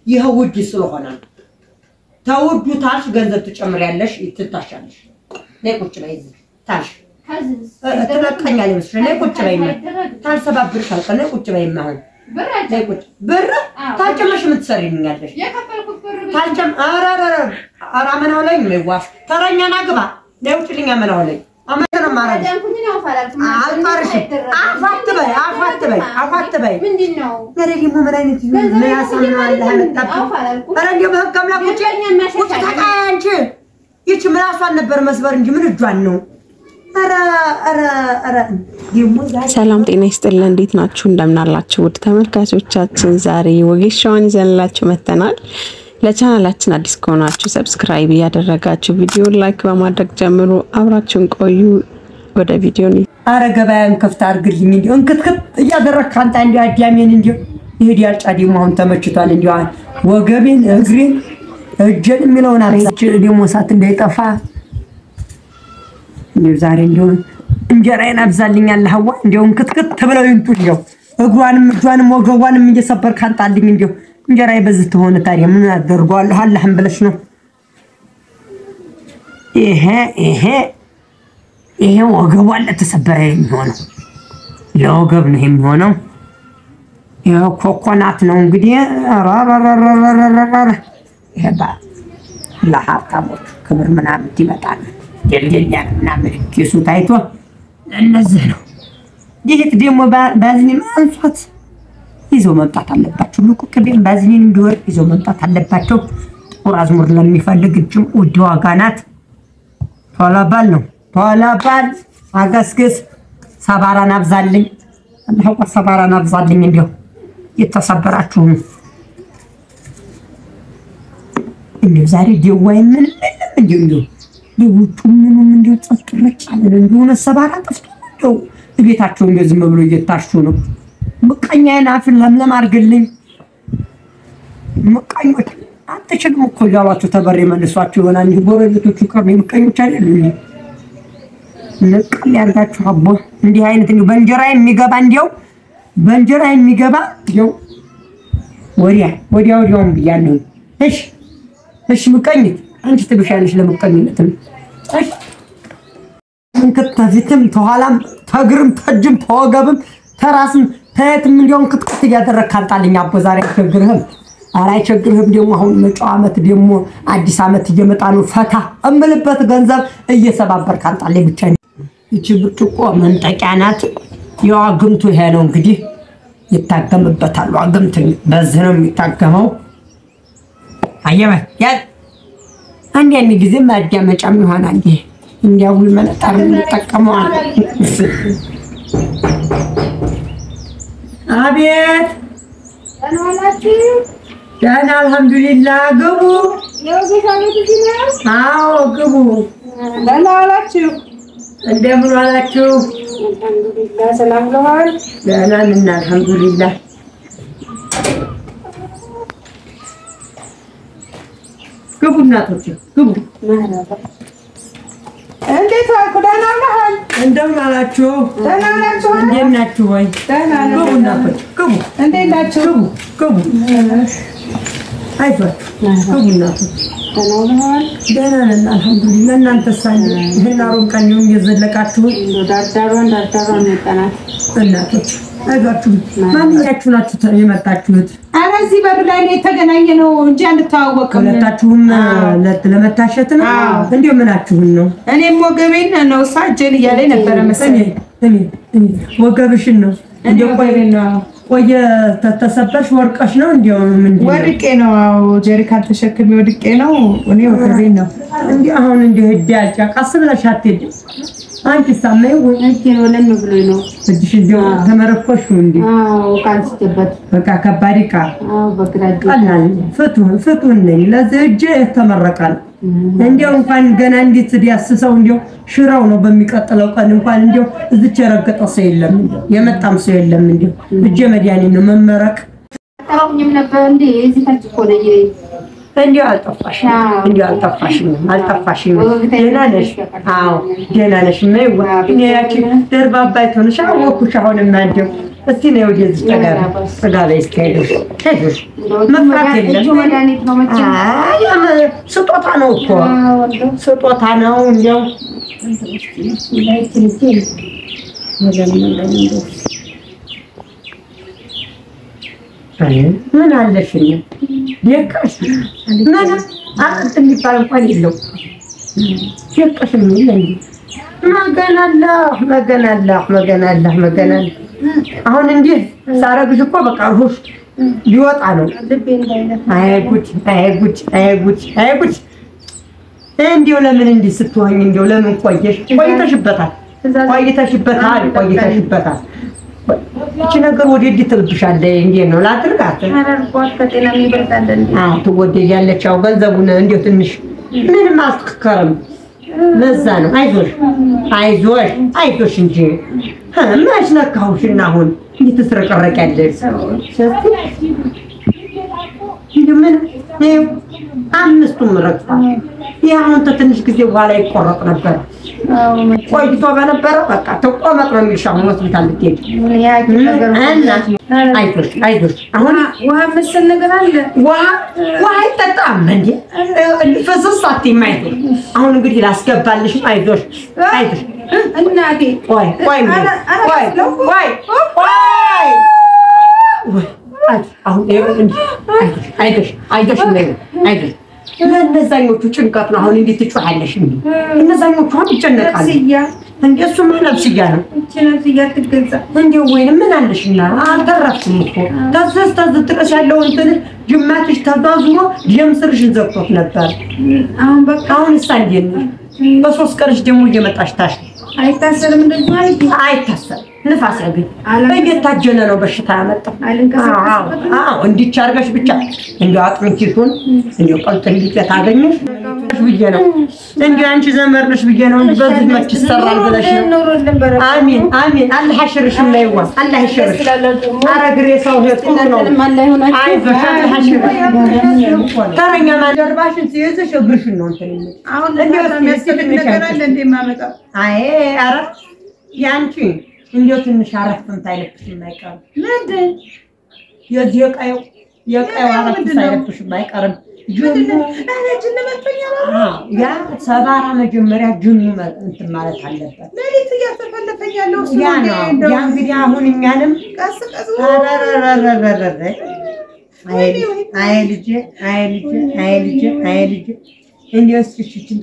ይኸው ውድ ስለሆነ ነው። ተውዱ ታልሽ ገንዘብ ትጨምሪያለሽ፣ ትታሻለሽ። ነይ ቁጭ በይ እዚህ ታልሽ ትለቀኛል ይመስልሽ። ነይ ቁጭ በይ ታልሰባብርሽ አልቀ ነይ ቁጭ በይ አሁን ነይ ቁጭ ብር ታልጨመሽ የምትሰሪልኛለሽ ታልጨም ኧረ ኧረ ኧረ አመናው ላይ ነው ይዋሽ ተረኛና ግባ ነይ ውጭልኝ አመናው ላይ አመና ማረግ አልቀርሽም። አፋት በይ አፋት በይ አፋት በይ ምንድን ነው? ኧረ ደግሞ ምን አይነት ምን ያሳምናል ያመጣብኝ ኧረ እንደው በህግ አምላክ ውጭ ውጭ ተቃይ አንቺ ይቺ ምላሷን ነበር መስበር እንጂ ምን እጇን ነው? ኧረ ኧረ ኧረ ደግሞ ዛሬ ሰላም ጤና ይስጥልን። እንዴት ናችሁ? እንደምናላችሁ ውድ ተመልካቾቻችን፣ ዛሬ ወጌሻዋን ይዘንላችሁ መጥተናል። ለቻናላችን አዲስ ከሆናችሁ ሰብስክራይብ እያደረጋችሁ ቪዲዮ ላይክ በማድረግ ጀምሩ። አብራችሁን ቆዩ። ወደ ቪዲዮ ነው። አረ ገበያን ከፍታ አድርግልኝ እንዲሁ እንክትክት እያደረግክ አንተ እንዲሁ አዳሜን እንዲሁ ይሄድ ያልጫ ደግሞ አሁን ተመችቷል። እንዲሁ ወገቤን እግሬን እጄን የሚለውን አብዛች ደግሞ እሳት እንዳይጠፋ እንዲሁ ዛሬ እንዲሁ እንጀራዬን አብዛልኛል። ሀዋ እንዲሁ እንክትክት ብለው ይምጡ እንዲሁ እግሯንም እጇንም ወገቧንም እየሰበርክ አንጣልኝ እንዲሁ እንጀራዬ በዚህ ተሆነ ታዲያ ምን አደርገዋለሁ? አላህም ብለሽ ነው ይሄ ይሄ ይሄ ወገቧን ለተሰበረ የሚሆነው ለወገብ ነው የሚሆነው። ይሄ ኮኮናት ነው እንግዲህ ረረረረረረረ ይሄ ለሀብታሞች ክብር ምናምን ይመጣል። ደልደኛ ምናምን ኬሱ ታይቶ እነዚህ ነው። ይህት ደግሞ ባዝኒን አንሷት ይዘው መምጣት አለባቸው። ልቁ ቅቤም ባዝኒን እንዲወርድ ይዘው መምጣት አለባቸው። ጥቁር አዝሙር ለሚፈልግ እጅም ውድ ዋጋ ናት። ቶሎ በል ነው ቶሎ በል አገስግስ። ሰባራን አብዛልኝ አላህ ሰባራን አብዛልኝ። እንዲሁ የተሰበራችሁ እንዲሁ ዛሬ ደዋይ ምን ምንም እንዲሁ እንዲሁ ውጩ ምኑም እንዲሁ ጸጥ ረጭ አለን። እንዲሁ ሰባራ ጠፍቶ እንዲሁ ቤታቸው እንዲሁ ዝም ብሎ እየታሹ ነው። ምቀኛዬን አፍን ለምለም አድርግልኝ። ምቀኞች አትችልም እኮ እያሏቸው ተበሬ መልሷቸው ይሆናል እንጂ ጎረቤቶቹ ቀር ምቀኞች አይደሉ እንጂ ንቅል ያርጋችሁ አቦ እንዲህ አይነት እንዲሁ በእንጀራ የሚገባ እንዲያው በእንጀራ የሚገባ እንዲያው ወዲያ ወዲያ ወዲያውም ብያለሁ። እሺ እሺ፣ ምቀኝት አንቺ ትብሻለሽ ለምቀኝነት ነው። እሺ እንክት ተፊትም ተኋላም ተግርም ተጅም ተወገብም ተራስም ተየትም እንዲያውም ክትክት እያደረግህ ካጣልኝ አቦ ዛሬ አይቸግርህም። ኧረ አይቸግርህም። ደግሞ አሁን መጪው ዓመት ደግሞ አዲስ ዓመት እየመጣ ነው። ፈታ እምልበት ገንዘብ እየሰባበርክ አንጣልኝ ብቻ። ይቺ ብርጭቆ መንጠቂያ ናት። ያው አግምቱ ይሄ ነው እንግዲህ ይታገምበታል። አግምት በዚህ ነው የሚታገመው። አየበ ያ አንድ ያን ጊዜ ማዳመጫም ይሆናል። ይሄ እንዲያውል መነጠር እንጠቀመዋል። አቤት ደህና አልሐምዱሊላህ። ግቡ። አዎ ግቡ። ደህና ዋላችሁ? እንደምን ዋላችሁ? አልሐምዱሊላህ ሰላም ብለዋል። ደህና ነን አልሐምዱሊላህ። ግቡ እናቶች ግቡ። እንዴት ዋልኩ? ደህና ዋልሃል? እንደምን አላችሁ? ደህና ናችሁ? እንዴት ናችሁ? ወይ ደህና ነን። ግቡ እናቶች ግቡ እንዴት ናችሁ? ግቡ ግቡ። አይዟችሁ ግቡ እናቶች። ደህና ውለዋል? ደህና ነን አልሐምዱሊላህ። እናንተሳ ይህን አሮን ቀን ይሁን እየዘለቃችሁን እንደው ዳርዳሯን ዳርዳሯን የጠናት እናቶች አይዟችሁ። ማንኛችሁ ናችሁ ተ- የመጣችሁት? ኧረ እዚህ በር ላይ ነው የተገናኘ ነው እንጂ አንተዋወቅም። ሁለታችሁም ለ- ለመታሸት ነው? አዎ። እንዲሁ ምናችሁን ነው? እኔም ወገቤን ነው እሷ እጄን እያለኝ ነበረ እኔ መሰለኝ። እኔ እኔ ወገብሽን ነው እኔ እንዲሁ ቆይ ወገቤን ነው ቆየ ተ- ተሰበርሽ ወርቀሽ ነው እንዲሁ ምንድን ነው? ወድቄ ነው አዎ፣ ጀሪካን ተሸክሜ ወድቄ ነው። እኔ ወገቤን ነው እንዲህ አሁን እንዲህ ሂድ ያልጫ ቀስ ብለሽ አትሄጂም? አንቺ ሳመይ እጄን ወለም ብሎኝ ነው። እጅሽ እንዲሁ ተመረኮሽ እንዲህ አዎ ካንስበት በቃ ከባድ ዕቃ አዎ በግራ እጄ ቀላል ፍቱን ፍቱን ነኝ ለዚህ እጅ የተመረቀ ነው። እንዲያው እንኳን ገና እንዴት ዲያስሰው እንዲያው ሽራው ነው። በሚቀጥለው ቀን እንኳን እንዲያው እዚች የረገጠ ሰው የለም፣ እንዲያው የመጣም ሰው የለም። እንዲያው እጄ መድኃኒት ነው መመረቅ። አታውኝም ነበር እንዴ? እዚህ ታች እኮ ነኝ እኔ። እንዲያው አልጠፋሽም፣ አዎ። እንዲያው አልጠፋሽም፣ አልጠፋሽም። ወገግታ ደህና ነሽ? አዎ ደህና ነሽ። መይዋ እኔ ያቺ ደርባባ አይቶንሽ አወኩሽ። አሁንማ እንዲያው እስቲ ነው ወደዚህ ጠጋ በይ፣ ጠጋ በይ እስኪ አይዞሽ፣ አይዞሽ መፍራት የለም። መድኃኒት ነው መቼም አይ ያም- ስጦታ ነው እኮ ስጦታ ነው። እንዲያው አይ ምን አለሽኝ ደቀሽ ምን አጥንት የሚባል እንኳን የለው ደቀሽ ምን እንዴ መገናላህ መገናላህ መገናላህ መገናላህ አሁን እንዲህ ሳረግሽ እኮ በቃ ሩሽ ሊወጣ ነው። ልቤ እንዳይነካ አይ ጉድ አይ ጉድ አይ ጉድ አይ ጉድ እንዲሁ ለምን እንዲህ ስትሆኝ እንዲሁ ለምን ቆየሽ? ቆይተሽበታል ቆይተሽበታል ቆይተሽበታል። እቺ ነገር ወዴት ትልብሻለች? እንዴት ነው ላድርጋት? ተረርቋት ከጤና የሚበልጣል እንዴ? አዎ ትወደጃለች። ያው ገንዘቡን እንዲሁ ትንሽ ምንም አልተከረም። ለዛ ነው አይዞሽ አይዞሽ አይዞሽ እንጂ እ መች ነካሁሽና አሁን እንዲህ ትስረቀረቂያለሽ? እንዲሁ ምን ይኸው አምስቱም ረግፏል። ይህ አሁን ከትንሽ ጊዜ በኋላ ይቆረጥ ነበር። አዎ መቼም ቆይቶ በነበረ በቃ ተቆመጥ ነው የሚልሽ። አሁን ሆስፒታል ልትሄጂ የሐኪም ነገር እና አይዞሽ አይዞሽ አሁን ውሃ መሰል ነገር አለ። ውሃ ውሃ አይጠጣም እንዴ? ፍስስ አትይም። አይዞሽ አሁን እንግዲህ ላስገባልሽ። አይዞሽ አይዞሽ። እናቴ ቆይ ቆይ እንዴ፣ ኧረ- ኧረ ቆይ ያስለው። ቆይ ቆይ ወይ አይዞሽ፣ አሁን ይኸው እንጂ አይዞሽ አይዞሽ አይዞሽ እንደዚህ አይዞሽ። ለእነዛኞቹ ጭንቀት ነው። አሁን እንዴት ትጮሃለሽ? እንዴ እነዛኞቹ አሁን ይጨነቃሉ። ነፍስያ እንዴ እሱማ ነፍስያ ነው እቺ ነፍስያ ትገዛ እንዴ ወይንም ምን አለሽና አልተረፍኩም እኮ ተዘዝ ተዝ ድረስ ያለው እንትን ጅማትሽ ተዛዝሮ ደም ስርሽን ዘግቶት ነበር። አሁን በቃ አሁን እሳ እንዴት ነው? በሶስት ቀንሽ ደግሞ እየመጣሽ ታሽ አይታሰርም እንደዚህ ማለት ነው። አይታሰብ ንፋስ ያገኝ አለም- እየታጀለ ነው በሽታ ያመጣው። አልንቀሳቀስበትም። አዎ እንዲች አድርገሽ ብቻ እንዲያው አጥንቲቱን እንዲያው ቀልጥ እንዲጨ ታገኘሽ ብዬ ነው እንዲያው አንቺ ዘመድ ነሽ ብዬ ነው እንጂ በዚህ መች ይሰራል ብለሽ ነው። ኑሮልን በረከት አሚን አሚን። አላህ ያሽርሽም ላይ ዋ አላህ ያሽርሽ። ኧረ ግሬ ሰው ጥሩ ነው። አይዞሽ አላህ ያሽርሽ። ተረኛ ማደርባሽን ሲይዝሽ እግርሽን ነው እንትን የሚል አሁን እንዲያው ለእናቷ የሚያስፈልግ ትንሽ ነገር አለ አይተሽ። እንደ የማመጣው አይ ኧረ ያንቺ እንዲያው ትንሽ አረፍትም ሳይለብሽም አይቀርም። ምንድን የዚህ የቀዩ የቀዩ አረፍት ምንድን ነው? ሳይለብሽም አይቀርም። ጅኑ እኔ ጅን መቶኛል። አዎ፣ ያ ሰባራ መጀመሪያ ጅኑ መ- እንትን ማለት አለበት። ሌሊት እያተፈለፈኝ ያለው እሱ ያ ነው። ነው እንደው ያ እንግዲህ አሁን እኛንም ቀስ ቀስ አረረረረረረ አይ አይ ልጄ አይ ልጄ አይ ልጄ አይ ልጄ እንዲያው እስኪ እሺ እንትን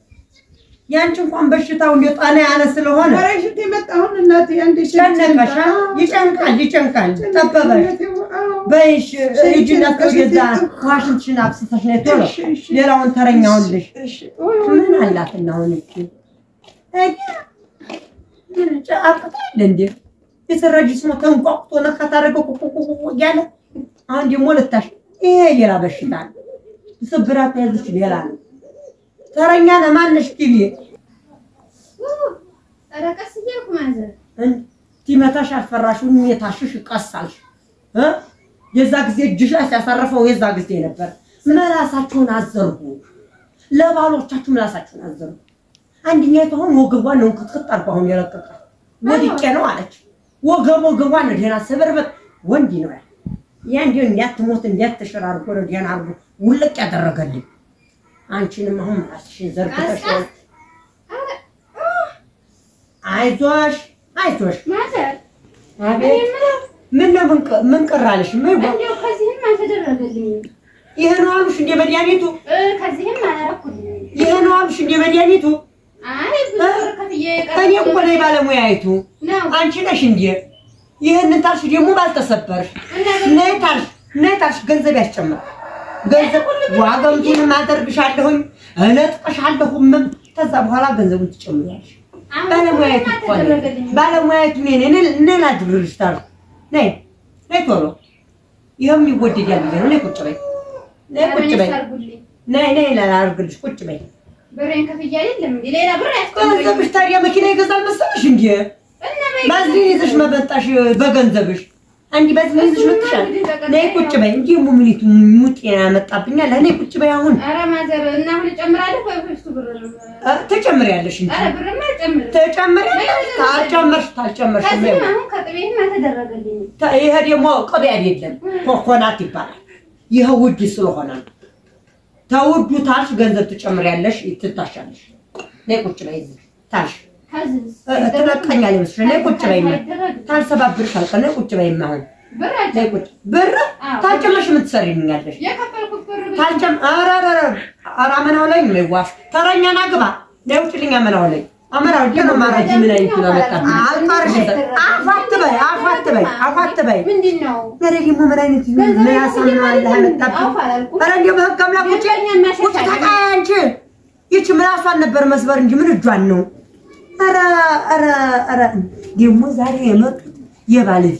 ያንቺ እንኳን በሽታው እንዲያው ጣና ያለ ስለሆነ ኧረ ሽንት የመጣ አሁን እናቴ አንዴ ሽንት ጨነቀሽ፣ አ? ይጨንቃል ይጨንቃል። ጠበበሽ በይሽ ሂጂና ወደዛ ዋሽንትሽን አብስተሽ ነይ ቶሎ። ሌላውን ተረኛውን ልሽ ምን አላትና አሁን እቺ አቅጣል እንዴ የሰራጅ ስሞ ተንቋቁቶ ነካ ታደረገው ቁቁቁቁ እያለ አሁን ደግሞ ልታሽ ይሄ ሌላ በሽታ ነው። ስብራት ያዝሽ ሌላ ነው። ተረኛ ለማነሽ ቲቪ ኧረ ቀስ እያልኩ ማዘር ቲመታሽ አልፈራሽም የታሽሽ ቀሳልሽ እ የዛ ጊዜ እጅሽ ላይ ሲያሳርፈው የዛ ጊዜ ነበር። ምላሳችሁን አዘርጉ፣ ለባሎቻችሁ ምላሳችሁን አዘርጉ። አንደኛይቱ አሁን ወገቧን ነው ክትክት አድርጎ አሁን የለቀቀ ወድቄ ነው አለች። ወገብ ወገቧን ነው ደህና ስብርበት ወንድ ነው ያ ያ እንዲሁ እንዲያትሞት እንዲያትሽር አድርጎ ነው ደህና አድርጎ ውልቅ ያደረገልኝ። አንቺንም አሁን ምላስሽን ዘርግተሽ አይዞሽ አይዞሽ ማዘር አቤት ምን ነው ምን ቀ- ምን ቀር አለሽ? ምን ጓ- እንዲያው ከዚህም አልተደረገልኝም ይሄ ነው አሉሽ እንደ መድኃኒቱ እ ከዚህም አላረኩልኝም። ይሄ ነው አሉሽ እንደ መድኃኒቱ። አይ ብዙ ብር ከፍዬ እኔ እኮ ነኝ ባለሙያይቱ፣ ነው አንቺ ነሽ እንዴ? ይህንን ታልሽ ደግሞ ባልተሰበርሽ ነይ ታልሽ ነይ ታልሽ ገንዘብ ያስጨምራል። ገንዘብ ዋጋምቱንም አደርግሻለሁኝ እነጥቅሻለሁም። ከዛ በኋላ ገንዘቡን ትጨምሪያለሽ። ባለሙያይቱ እኮ ነኝ ባለሙያይቱ ነኝ እኔ እኔ ላድርግልሽ ታልሽ ነይ ነይ ቶሎ ይኸውም ይወደዳል ብዬሽ ነው። ነይ ቁጭ በይ ነይ ቁጭ በይ ነይ ነይ ላድርግልሽ ቁጭ በይ። ብሬን ከፍዬ አይደለም እንዴ ሌላ ብር ያስቀምጡኝ ገንዘብሽ ታዲያ መኪና ይገዛል መሰለሽ እንዴ? እና በይ ባዝሊን ይዘሽ መበጣሽ በገንዘብሽ አንቺ በዚህ ምን ይዘሽ መጥተሻል? ነይ ቁጭ በይ። እንጂ ሙሚኒቱ ሙጤ ያመጣብኛል። ነይ ቁጭ በይ አሁን ኧረ ማዘር እና አሁን እጨምራለሁ ወይ በፊቱ ብር ነው? እ፣ ትጨምሪያለሽ እንጂ ኧረ ብርማ አልጨምርም። ትጨምሪያለሽ። ታልጨመርሽ ታልጨመርሽ ከዚህም አሁን ከጥቤትም አልተደረገልኝም። ተ- ይሄ ደግሞ ቅቤ አይደለም ኮኮናት ይባላል። ይሄ ውድ ስለሆነ ነው። ተውዱ ታልሽ ገንዘብ ትጨምሪያለሽ፣ ትታሻለሽ። ነይ ቁጭ በይ እዚህ ታልሽ ከዚህስ እ፣ ትለቀኛለሽ መሰለኝ። ነይ ቁጭ በይማ አይደረግም። ታልሰባብርሽ አልቀ ነይ ቁጭ በይማ አሁን ብር ነይ አልጨምርም። ቁጭ ብር አዎ። ታልጨመርሽ የምትሰሪልኛለሽ የከፈልኩት ብር ብቻ ታልጨም ኧረ ኧረ ኧረ ኧረ አመናው ላይ ነው ይዋሽ ተረኛና ግባ ነይ ውጭልኝ አመናው ላይ አመናው ጀ ነው ማራጅ ምን አይነት ነው መጣ አልቀርሽ አፋት በይ አፋት በይ አፋት በይ ምንድን ነው? ኧረ ደግሞ ምን አይነት ምን ያሳምናል ያመጣብኝ ኧረ እንደው በህግ አምላክ ውጭ ውጭ ተቃይ አንቺ ይቺ ምላሷን ነበር መስበር እንጂ ምን እጇን ነው ኧረ ኧረ ኧረ ደግሞ ዛሬ የመጡት የባለቤት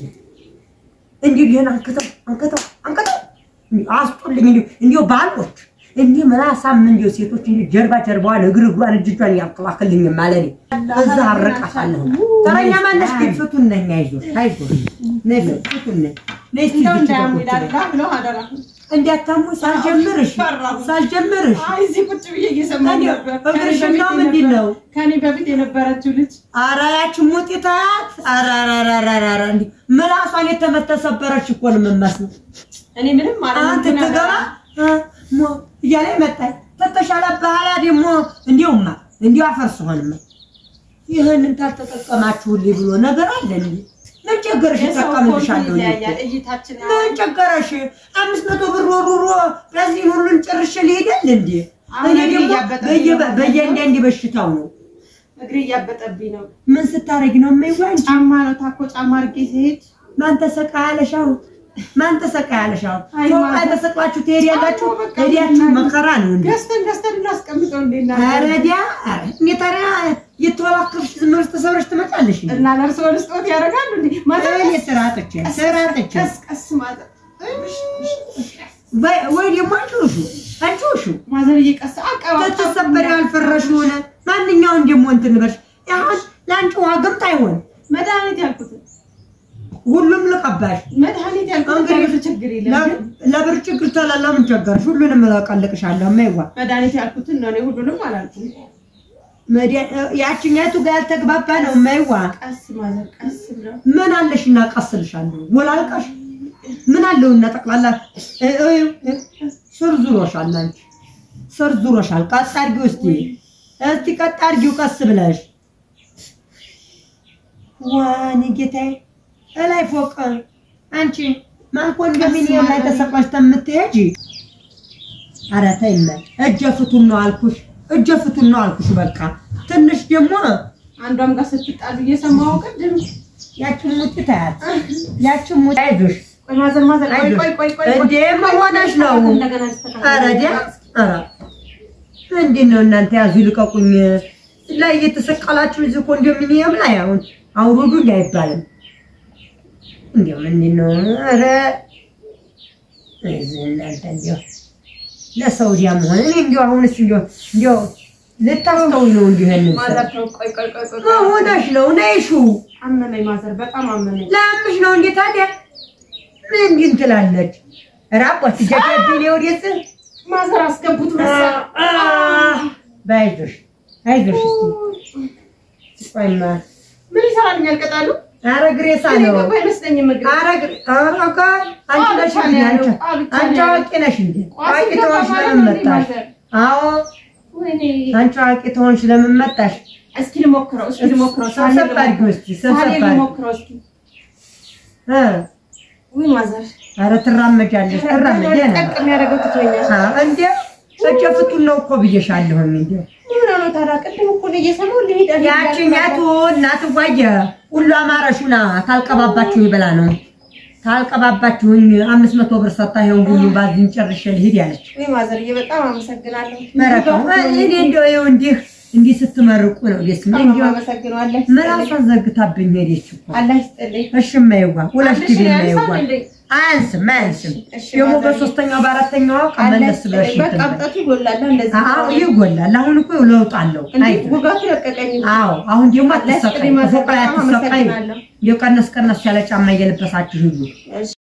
እንዲህ ይሄን አንከተው አንከተው አንከተው እንዲህ አስጡልኝ እንዲሁ እንዲሁ ባሎች እንዲህ ምላሳም እንዲሁ ሴቶች እንዲህ ጀርባ ጀርባዋን እግር እግሯን እጅ እጇን ያከላክልኝ ማለት እዛ አረቃታለሁ። ተረኛ ማነሽ? ግን ፍቱን ነኝ። አይዞሽ አይዞሽ ነይ ፍቱን ነኝ ነይ እስኪ እንደው እዚች ጋር ቁጭ እንዳያምዳላ በይ። ብለው አደራ። እንዲያታሙ ሳልጀምርሽ ፈራሁ። ሳልጀምርሽ አይ እዚህ ቁጭ ብዬ እየሰማሁ እኔ ነበር። እግርሽ ከኔ ነው በፊት ምንድን የነበረ- ነው? ከኔ በፊት የነበረችው ልጅ ኧረ ያቺ ሙጢታት ኧረ ኧረ ኧረ ኧረ ኧረ እንዲህ ምላሷን የተመተሰበረች እኮ ነው የምመስለው። እኔ ምንም ማለት አንተ ትገባ እ፣ ሞ እያለ መጣች ተተሻለ በኋላ ደግሞ እንዲሁማ እንዲሁ አፈርስ ሆንማ ይህንን ታልተጠቀማችሁልኝ ብሎ ነገር አለ እንዴ? ምን ቸገረሽ? የሰው እጠቀምልሻለሁ ኮንት እኔ እኮ። ይለያያል። እይታችን ምን ቸገረሽ? አምስት መቶ ብር ወሩሮ ለዚህ ሁሉን ጭርሽ ሊሄዳል እንዴ? አሁን እኔ እግሬ ደግሞ እያበጠብኝ በየ- ነው። በየአንዳንድ በሽታው ነው። እግሬ እያበጠብኝ ነው። ምን ስታረጊ ነው የማይዋ አንቺ? ጫማ ነው ታኮ ጫማ አድርጌ ሲሄድ ማን ተሰቃ ያለሽ አሁን? ማን ተሰቃ ያለሽ አሁን? አይ ፎቅ ማታ- ላይ ተሰቅላችሁ ትሄዳላችሁ። አዎ፣ በቃ ሄዳችሁ ምናምን። መከራ ነው እንዴ? ገዝተን ገዝተን እናስቀምጠው እንዴና አረዲያ እኔ ታዲያ የተወላከፍሽ ዝም ብለሽ ተሰብረሽ ትመጣለሽ እንዴ? እና ለእርስዎ ልስጦት ያደርጋሉ እንዴ? ማታ እኔ ስራ አጥቼ ስራ አጥቼ ቀስ ቀስ ማለት ወይ- ወይ ደግሞ አንቺውሹ አንቺውሹ ማዘርዬ ቀስ አቀባ ተተሰበረ ያልፈረሽ ሆነ ማንኛውን ደግሞ እንትን በሽ አሁን ለአንቺ ውሃ ገምት አይሆን መድኃኒት ያልኩት ሁሉም ልቀባሽ መድኃኒት ያልኩት እንግዲህ ለብር ችግር የለም ግን ለብር ችግር ተላላ ምን ቸገርሽ? ሁሉንም እቀልቅሻለሁ። የማይዋ መድኃኒት ያልኩትን ነው። እኔ ሁሉንም አላልኩም። ያችኛቱ ጋር ያልተግባባ ነው። የማይዋ ቀስ ማዘር ቀስ ብለው ምን አለሽና ቀስልሻለሁ። ወላልቃሽ ምን አለውና ጠቅላላ እ- እ- እ- ስር ዙሮሻል። አንቺ ስር ዙሮሻል። ቀጥ አድርጊው እስቲ እስቲ ቀጥ አድርጊው ቀስ ብለሽ። ዋኔ ጌታዬ እላይ ፎቅ አንቺ ማን ኮንዶሚኒየም ላይ ተሰቅለሽ ተምትሄጂ? ኧረ ተይመ እጀ ፍቱን ነው አልኩሽ፣ እጀ ፍቱን ነው አልኩሽ። በቃ ትንሽ ደግሞ አንዷም ጋር ስትጣሉ እየሰማሁ ቅድም ያችን ሙጭ ታያት ያችን ሙጭ አይዞሽ ቆይ ማዘር ማዘር ቆይ ቆይ ቆይ ቆይ እንዴ መሆነሽ ነው? እንደገና ልስተካከል። ኧረ ዲያ ኧረ እንዴት ነው እናንተ? ያዙ ልቀቁኝ። ላይ እየተሰቀላችሁ እዚህ ኮንዶሚኒየም ላይ አሁን አውርዱ አይባልም። እንዲያው ምንድን ነው? ኧረ እዚህ እናንተ እንዲያው ለሰውዲያ መሆን እኔ እንዲያው አሁንስ እንዲያው እንዲያው ልታስተውል ነው እንዲሁ ይሄንን ሰው ማዘር ተው፣ ቆይ ቆይ ቆይ ቆይ ቆይ። መሆነሽ ነው ነይሹ አመመኝ ማዘር በጣም አመመኝ። ለምሽ ነው እንዴ ታዲያ ምን እንዲህ ትላለች? ራቆት ጀጀብኝ ወዴት ማዘር አስገቡት መሰለኝ። በይዞሽ አይዞሽ እስቲ ቆይማ ምን ይሰራልኛል ቅጠሉ? ኧረ ግሬሳ እኔ ነው ገባ አይመስለኝም እግሬ። ኧረ ግሬ ኧረ ቆይ አንቺ ቋ ነሽ ብቻ እንዴ ነው አንቺ ያለው፣ ቋ ብቻ አንቺ ነው ያለው። አዋቂ ነሽ እንዴ ቋ አዋቂ ሲገባ ተሆንሽ ማለት ለምን ነው እንዴ መጣሽ ማዘር? አዎ ወይኔ አንቺ አዋቂ ተሆንሽ ለምን መጣሽ እስኪ ልሞክረው፣ እስኪ ልሞክረው። ሳህኔ ሰብሰብ አድርጊው እስኪ ሳህኔ ሰብሰብ አድርጊው ልሞክረው እስኪ። እ ውይ ማዘር ኧረ ትራመጃለሽ ትራመጃ ጠቅ የሚያደርገው ትቶኛል። እንዴ እጀ ፍቱን ነው እኮ ብዬሻለሁኝ እንዴ ምን ሆነ ታዲያ? ቅድም እኮ ነው እየሰማሁ ልሂድ አልሄድ ያችኛቱ እናትዋየ ሁሉ አማረሹና ታልቀባባችሁ ይበላ ነው ታልቀባባችሁኝ አምስት መቶ ብር ሰታ ይሄን ሁሉ ባዝን ጨርሼ ልሂድ ያለች ውይ ማዘርዬ በጣም አመሰግናለሁ። መረቀው እኔ እንደው ይኸው እንዲህ እንዲህ ስትመርቁ ነው ደስ የሚል። እንዲሁ አመሰግነው አላህ ምላሷን ዘግታብኝ ሄደች እኮ። አላህ ይስጥልኝ። እሺ የማይዋ ሁለት አንድ ጊዜ ሺህ የማይዋ ያንሳል እንዴ? አያንስም አያንስም። እሺ፣ ደግሞ ማዘር። በሶስተኛው በአራተኛው ቀን አላህ መለስ ብለሽ ይስጥልኝ። በቃ እንትን በይ። አብጠቱ ይጎላል እንደዚህ አዎ ይጎላል። አሁን እኮ ለውጥ አለው። እንዴ አይ ውጋቱ ለቀቀኝ። አዎ አሁን ደግሞ አላህ አትሰቃይ፣ ይስጥልኝ ማዘር። ፎቅ ላይ በጣም አትሰቃይ። አመሰግናለሁ። የቀነስ ቀነስ ያለ ጫማ እየለበሳችሁ ሂዱ። እሺ